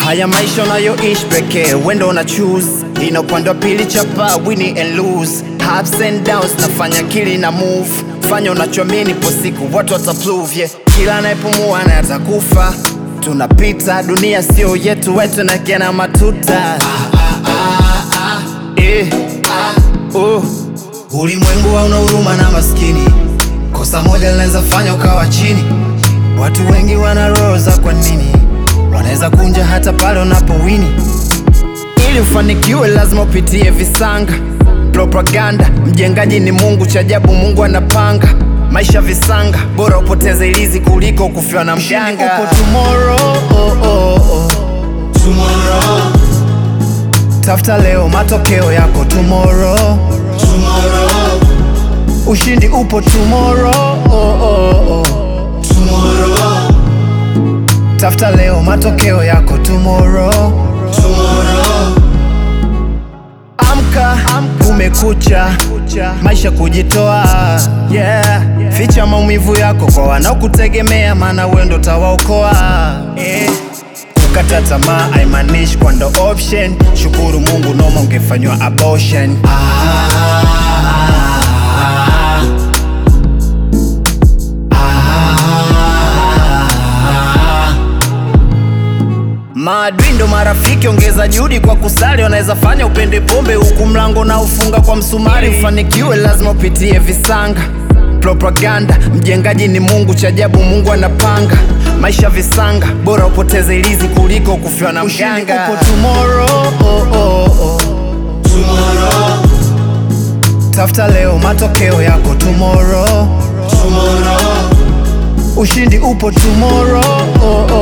Haya maisha unayoishi pekee, wendo una choose. Ina upande wa pili chapa, win and lose, ups and downs, nafanya kili na move. Fanya unachoamini, po siku watu wataprove, yeah. Kila anayepumua na atakufa. Tunapita, dunia sio yetu, wetu na kena matuta. Eh, oh. Ulimwengu hauna huruma na maskini, kosa moja linaweza fanya ukawa chini. Watu wengi wana roho za kwa nini, wanaweza kunja hata pale unapowini. Ili ufanikiwe lazima upitie visanga, propaganda. Mjengaji ni Mungu, cha ajabu Mungu anapanga maisha visanga, bora upoteze ilizi kuliko kufiwa na mganga. Upo tomorrow, oh, oh, oh. Tomorrow, Tafuta leo matokeo yako tomorrow. tomorrow, Ushindi upo tomorrow, oh, oh, oh. tomorrow, Tafuta leo matokeo yako tomorrow. tomorrow. Amka, kumekucha, maisha kujitoa, yeah. Ficha maumivu yako kwa wanaokutegemea, maana wewe ndo utawaokoa eh. Kukata tamaa haimaanishi kwa ndo option. Shukuru Mungu, noma ungefanywa abortion. Maadui ndo marafiki, ongeza juhudi kwa kusali. Wanaweza fanya upende pombe huku mlango na ufunga kwa msumari. Ufanikiwe lazima upitie visanga, propaganda. Mjengaji ni Mungu, cha ajabu Mungu anapanga maisha visanga, bora upoteze ilizi kuliko kufiwa na mganga. Upo tomorrow, oh, oh, oh. Tomorrow, Tafuta leo matokeo yako tomorrow. tomorrow, Ushindi upo tomorrow, oh, oh,